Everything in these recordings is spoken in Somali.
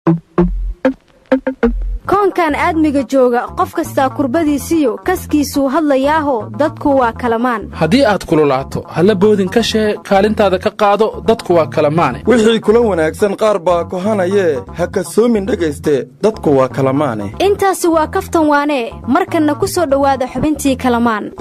koonkan aadmiga jooga qof kastaa kurbadiisiyo kaskiisuu hadlayaaho dadku waa kalamaan haddii aad kululaato halla boodin ka shee kaalintaada ka qaado dadku waa kalamaane wixii kula wanaagsan qaar baa kohanayee ha kasoomin dhegayste dadku waa kalamaane intaasi waa kaftan waanee markanna ku soo dhowaada xubintii kalamaan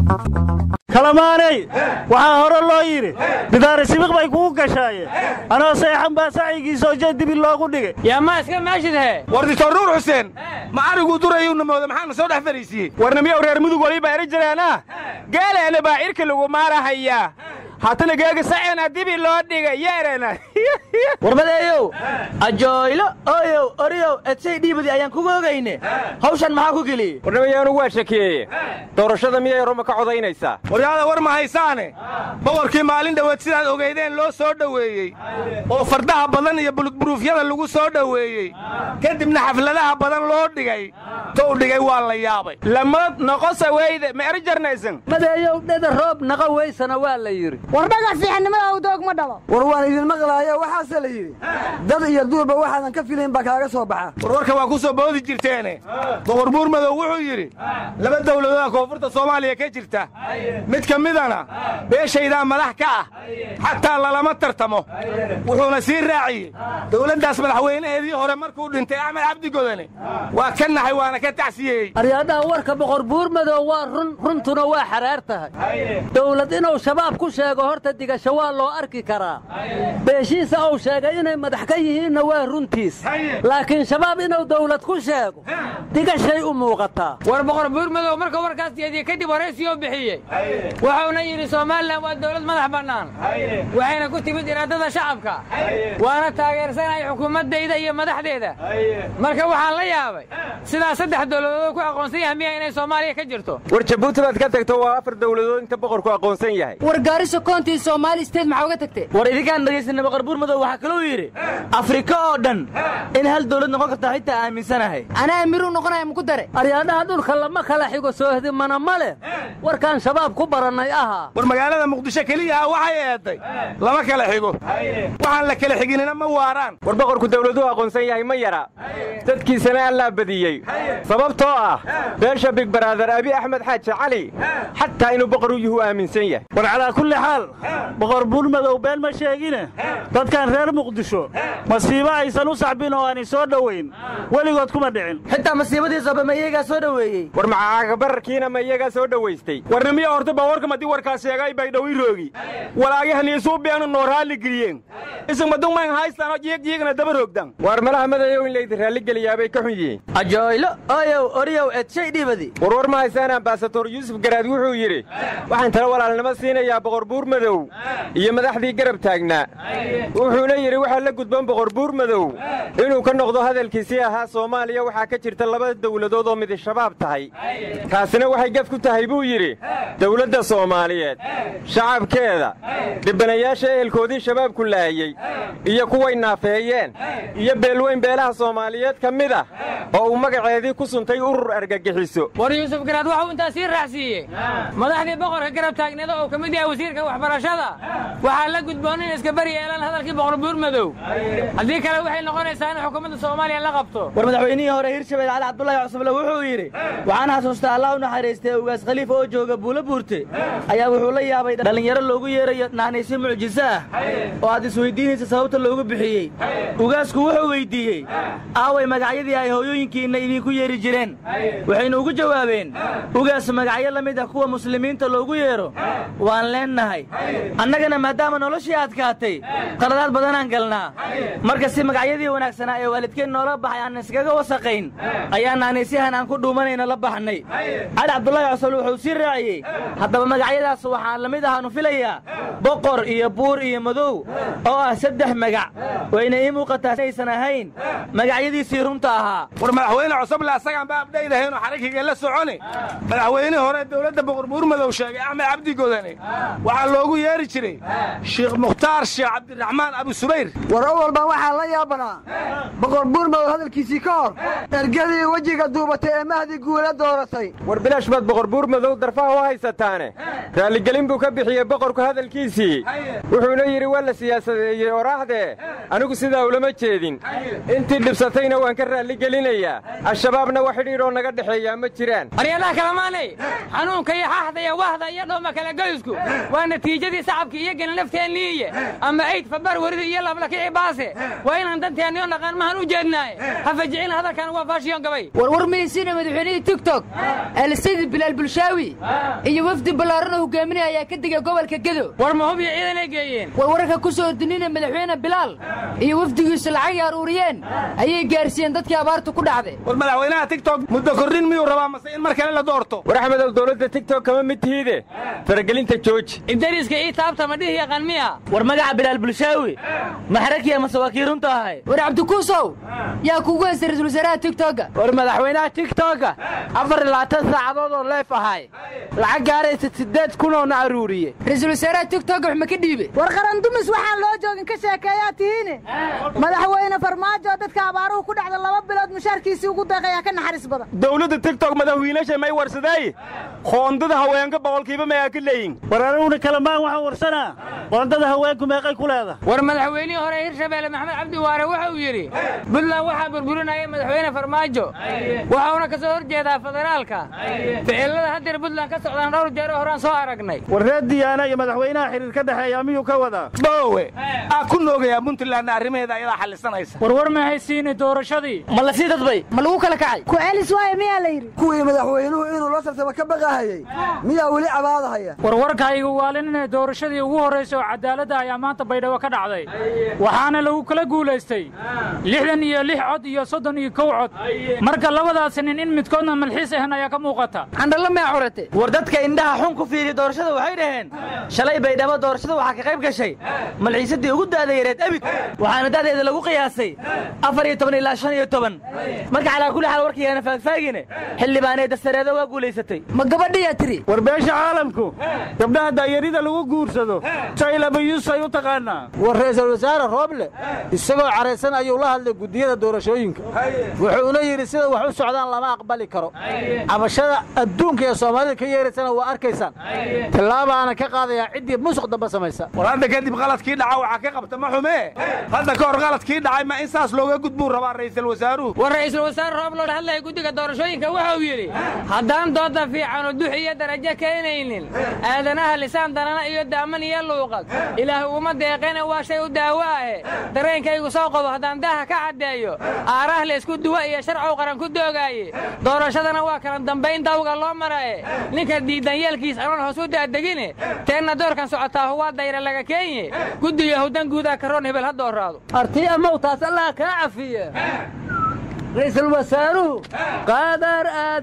kalamaaney waxaa hore loo yidhi bidaari sibiq bay kugu gashaaye anoo seexan baa sacyigiisoo jadibi loogu dhigay yaa maa iska maashidhe war dictor nuur xuseen ma ariguu durayuuna mooda maxaana soo dhex fariisiiyey warnamiyow reer mudug waliba eri jiraana geeleena baa cirka lagu maarahayaa haatana geega saceena dibi loo dhigay yeerena warmadeeyow ajooylo ooyow oriyow edsay dhiibadi ayaan kugu ogayne hawshan maxaa ku geliyey warnamayaanu waa shakiyeeye doorashada miyay roma ka codaynaysaa waryaada war ma haysaane boqorkii maalin dhoweed sidaad ogeydeen loo soo dhoweeyey oo fardaha badan iyo buludburuufyada lagu soo dhoweeyey kadibna xafladaha badan loo dhigay tou dhigay waa la yaabay lamad noqosa weyde ma eri jarnaysan madeeyow dheda roob naqa weysana waa la yidhi war dhagax fiixannimada u doog ma dhalo war waan idin maqlaayo waxaase la yidhi dad iyo duurba waxaadan ka filayn baa kaaga soo baxa warwarka waa ku soo boodi jirteene boqor buurmadow wuxuu yidhi laba dawladooda koonfurta soomaaliya ka jirta mid ka midana beeshaydaa madax ka ah xataa lalama tartamo wuxuuna sii raaciyey dawladdaas madaxweynaheedii hore markuu dhintay axmed cabdi godane waa ka naxay waana ka tacsiyeeyey aryaadhaha warka boqor buurmadow waa run runtuna waa xaraar tahay dawlad inuu shabaab ku sheego horta digasho waa loo arki karaa beeshiisa uu sheegay inay madax ka yihiinna waa runtiis laakiin shabaab inuu dawlad ku sheego digashay u muuqataa war boqor buurmadow marka warkaas jeediye kadib horaysiiyoo bixiyey wuxuuna yidhi somalilan waa dawlad madax bannaan waxayna ku timid iraadada shacabka waana taageersanay xukuumaddayda iyo madaxdeeda marka waxaan la yaabay sidaa saddex dawladood ku aqoonsan yahay miya inay soomaaliya ka jirto war jabuuti baad ka tagto waa afar dawladood inta boqorku aqoonsan yahay war gaariso koontii soomaali steed maxaa uga tagtee war idinkaan dhegaysanay boqor buurmadow waxaa kaluu yidhi afrika oo dhan in hal dawlad noqon kartaa xitaa aaminsanahay anaa amiruu noqonaya muku dare aryaadhaha dhulka lama kala xigo soohdimana ma leh warkaan shabaab ku barannay ahaa war magaalada muqdisho keliya ah waxay eeday lama kala xigo waxaan la kala xiginina ma waaraan war boqorku dawladuhu aqoonsan yahay ma yara dadkiisana allaa badiyey sababtoo ah beesha big baraadar abi axmed xaaji cali xataa inuu boqor u yuhu aaminsan yahay war calaa kulli xaal boqor buurmadow been ma sheegine dadkan reer muqdisho masiibo aysan u sacbin oo aanay soo dhowayn weligood kuma dhicin xitaa masiibadiisaba ma iyagaa soo dhoweeyey war macaagabararkiina ma iyagaa soo dhowaystay warnimiya horta bawarka madii warkaas sheegay bay dhowi roogi walaagihaniisuu beenu noo raalli geliyeen isagmadungmayn haystaanoo jiigjiigna daba roogdan war malaha madayow in laydi raalligeliyaabay ka xun yihiin ajooylo ooyow oriyow edshay dhiibadi warwar ma haysaan ambasator yuusuf garaad wuxuu yidhi waxaan tala walaalnimo siinayaa boqor buurmadow iyo madaxdii garab taagnaa wuxuuna yidhi waxaa la gudban boqor buurmadow inuu ka noqdo hadalkiisii ahaa soomaaliya waxaa ka jirta laba dawladood oo midi shabaab tahay taasina waxay gaf ku tahay buu yidhi dawladda soomaaliyeed shacabkeeda dhibanayaasha ehelkoodii shabaabku laayey iyo kuway naafeeyeen iyo beelweyn beelaha soomaaliyeed ka mid ah oo uu magaceedii ku suntay urur argagixiso war yuusuf garaad waxuu intaas sii raacsiiyey madaxdii boqorka garab taagneeda oo ka mid yahay wasiirka waxbarashada waxaa la gudboon in iska bari yeelaan hadalkii boqor buurmadow haddii kale waxay noqonaysaa in xukuumadda soomaaliya la qabto war madaxweynihii hore hirshabelle cali cabdulaahi cusubale wuxuu yidhi waxaan xasuustaa allah u naxariistay ugaas khaliif oo jooga buulo buurte ayaa wuxuu la yaabay dhallinyaro loogu yeerayo naanaysyo mucjiso ah oo aad isweyddiinaysa sababta loogu bixiyey ugaasku wuxuu weyddiiyey aaway magacyadii ay hooyooyinkiinna idinku yeeri jireen waxaynu ugu jawaabeen ugaas magacyo la mid ah kuwa muslimiinta loogu yeedho waan leennahay annagana maadaama noloshii adkaatay qaladaad badanaan galnaa marka si magacyadii wanaagsanaa ee waalidkeen noola baxay aan iskaga wasaqayn ayaa naanaysyahan aan ku dhuumanayno la baxnay cali cabdulaahi cusable wuxuu sii raaciyey haddaba magacyadaas waxaan la mid ahaanu filayaa boqor iyo buur iyo madow oo ah saddex magac wayna ii muuqataa inaysan ahayn magacyadiisii runta ahaa war madaxweyne cosoble asagaan ba abdhaydahaynu xarikiga la soconi madaxweynihii hore dawladda boqor buurmadow sheegay axmed cabdi godane waxaa loogu yeeri jiray sheikh mukhtaar sheekh cabdiraxmaan abu subayr war awalban waxaa la yaabanaa boqor buurmadow hadalkiisii ka hor ergadii wejiga duubatay ee mahdi guula dooratay war bilaash baad boqor buurmadow darfaha u haysataane raalligelin buu ka bixiyey boqorku hadalkiisii wuxuuna yidhi waa la siyaasadeeyey oraahdee anigu sidaa ulama jeedin intii dhibsatayna waan ka raalligelinayaa al-shabaabna wax xidhiidhoo naga dhexeeyaa ma jiraan aryadaha kalamaanay xanuunka iyo xaxda iyo wahda iyo dhooma kala goysku waa natiijadii sacabka iyo gelin lafteeniiye ama ayd fabar werida iyo lablakici baase waa inaan danteeniyo dhaqan mahan u jeednaaye ha fajicin hadalkan waa faashiyon gabay warwar maysiina madaxweynihii tigtok alsidi bilaal bulshaawi iyo wafdi ballaaran oo hogaaminaya ayaa ka degay gobolka gedo war ma hub iyo ciidanay geeyeen war wararka ku soo ordinina madaxweyne bilaal iyo wafdigiisu lacagay aruuriyeen ayay gaarsiiyeen dadkii abaartu ku dhacday war madaxweynaha tigtok muddo kordhin miyuu rabaa mase in mar kale la doorto war axmedow dowladda tigtok kama mid tihiide faragelinta jooji ibdariiska ii taabta ma dhihi yaqaan miya war magaca bilaal bulshaawi maxrakiya mase waa kii runta ahay war cabdikuusow yaa kugu haysta ra-isul wasaaraha tigtogga war madaxweynaha tigtogga afar iyo labaatan saacadood oo leef ahay lacag gaaraysa siddeed kunoona aruuriye ra-isul wasaaraha tigtogga wax ma ka dhiibe war qarandumis waxaan loo joogin ka sheekeeyaa tihiine madaxweyne farmaajo dadka abaaruhu ku dhacda laba bilood mushaarkiisii ugu deeqayaa ka naxariis badan dowladda tigtok madaxwiilasha may warsaday qoondada haweenka boqolkiiba mayaa ka leeyin war anuguna kalamaan waxaan warsanaa qoondada haweenku meeqay ku leeda war madaxweynihii hore hirshabeelle maxamed cabdi waare waxa uu yidhi buntland waxaa burburinaya madaxweyne farmaajo waxauna ka soo hor jeedaa federaalka ficilada haddeer buntland ka socdaan dhowr jeer oo horaan soo aragnay war reer diyaana iyo madaxweynaha xiriir ka dhexeeya miyuu ka wadaa boowe aa ku noogayaa puntlandna arrimaheeda ayadaa xallisanaysa war war ma haysiini doorashadii ma la sii dadbay ma lagu kala kacay ku celis waaye miyaa la yidhi kuwii madaxweynuhu inuu la tartamo ka baqahayey miyaa weli cabaadahaya war warkaygu waalin inay doorashadii ugu horraysay oo cadaaladda ayaa maanta baydhabo ka dhacday waxaana lagu kala guulaystay lixdan iyo lix cod iyo soddon iyo kow cod marka labadaasi nin in midkoodna malxiis ahan ayaa ka muuqata candhalla mea curate war dadka indhaha xun ku fiiriya doorashada waxay dhaheen shalay baydhabo doorashada waxaa ka qayb gashay malxiisadii ugu da'da yareed abid waxaana da'deeda lagu qiyaasay afar iyo toban ilaa shan iyo toban marka calaa kulli xaal warkaygaana faagfaagine xildhibaanee dastareeda waa guulaysatay ma gabadhiyaa tiri war beesha caalamku gabdhaha daayarida lagu guursado jaylabayusay u taqaanaa war ra'iisul wasaare rooble isagoo caraysan ayuu la hadlay guddiyada doorashooyinka wuxuuna yidhi sida wax u socdaan lama aqbali karo cabashada adduunka ee soomaalida ka yeeraysana waa arkaysaan tillaabaana ka qaadayaa ciddii musuq dambe samaysa war hadda kadib qaladkii dhaca waxaa ka qabta ma xumee hadda ka hor qaladkii dhacay ma in saas looga gudbuu rabaa ra'iisul wasaaruhu war ra'iisul wasaare roob loo hadlaya guddiga doorashooyinka wuxuu yidhi haddaan dooda fiicanu dux iyo darajo keenaynin aadanaha lisaan danana iyo daaman iyo luuqad ilaah uma deeqena waa shay u daawo ahe dareenkaygu soo qobo haddaan daaha ka caddeeyo aaraah laysku duwa iyo sharcow qaran ku doogaaye doorashadana waa kala dambayn dawga loo marae ninka diidan yeelkiis anoon hoos u daadegine teenna doorkan socotaa waa dayra laga keenye guddiga howdan guudaa karoon hebel ha dooraado arti amow taas allah kaa cafiye ra'iisul wasaaruhu qadar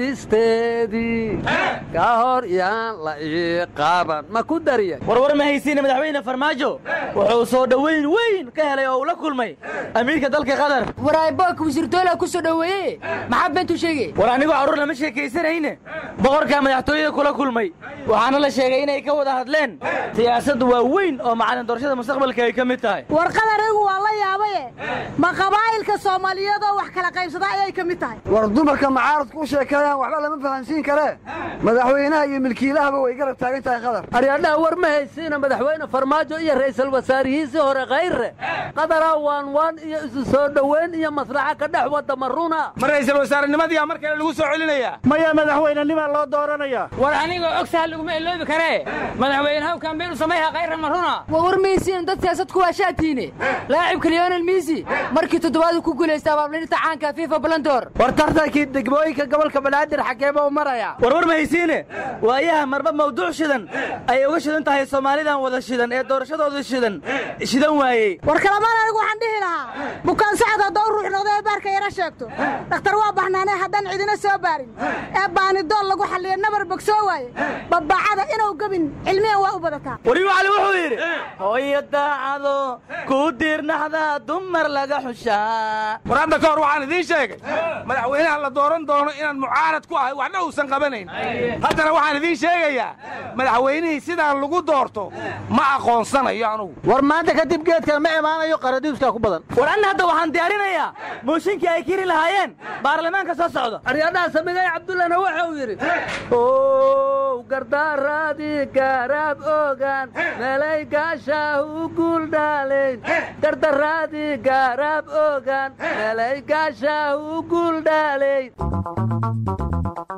aadisteedii ka hor yaan la ii qaaban ma ku dariya warwar ma haysiina madaxweyne farmaajo wuxuu soo dhoweyn weyn ka helay oo uu la kulmay amiirka dalka qatar warayboolka wasiirtoola ku soo dhoweeye maxaa beentu sheegay war anigu carruur lama sheekaysanayne boqorkaa madaxtooyada kula kulmay waxaana la sheegay inay ka wada hadleen siyaasad waa weyn oo macalin doorashada mustaqbalka ay ka mid tahay war qadarigu waa la yaabaye ma qabaa'ilka soomaaliyeed oo wax kala qaybsada ayay ka mid tahay war dumarka macaaradku u sheekeeyaan waxba lama fahansiin karee madaxweynaha iyo milkiilahaba way garab taagan tahay qadar aryadhaha war ma haysiina madaxweyne farmaajo iyo ra'iisul wasaarihiisii hore khayre qadaraa waan waan iyo isu soo dhoweyn iyo maslaxa ka dhex wada maruna ma ra'iisul wasaarenimadii mar kale lagu soo celinayaa maya madaxweynenimaa loo dooranaya war anigoo og sahal laguma iloobi karee madaxweynehaw kambeyn u samayha khayra maruna waa war maysiina dad siyaasad ku waashaatiine laacibka leonel misi markii toddobaadu ku guulaystay abaablinta caanka fifa balandor war tartankii degmooyinka gobolka banaadir xageeba u maraya warwar ma haysiine waayaha marba mawduuc shidan ayay uga shidan tahay soomaalidan wada shidan ee doorashadooda shidan shidan waayey war kalamaan anigu waxaan dhihi lahaa bukaan sacad haddoo ruux noqdo ee baarka yara sheegto dhakhtar waa baxnaanee haddaan cidina soo baarin ee baanidool lagu xalliya nabar bogsoo waaye babacada inuu gebin cilmiyan waa u badataa wariyu cali wuxuu yidhi hooyo daacado ku diirnaxda dumar laga xushaa war hadda ka hor waxaan idiin sheegay madaxweynaha la dooran doono inaan mucaarad ku ahay waxna uusan qabanayn haddana waxaan idiin sheegayaa madaxweynihii sidaan lagu doorto ma aqoonsanayo anugu war maanta kadib geedkan ma imaanayo qaradiuskaa ku badan war anna hadda waxaan diyaarinayaa mooshinkii ay kiri lahaayeen baarlamaanka soo socda aryadhaha samigay cabdullahna waxa uu yidhi ow gardaaraadii gaaraab ogaan meelay gaashaahu guuldhaalayn gardaraadii gaaraab ogaan meelay gaashaahu guuldhaalayn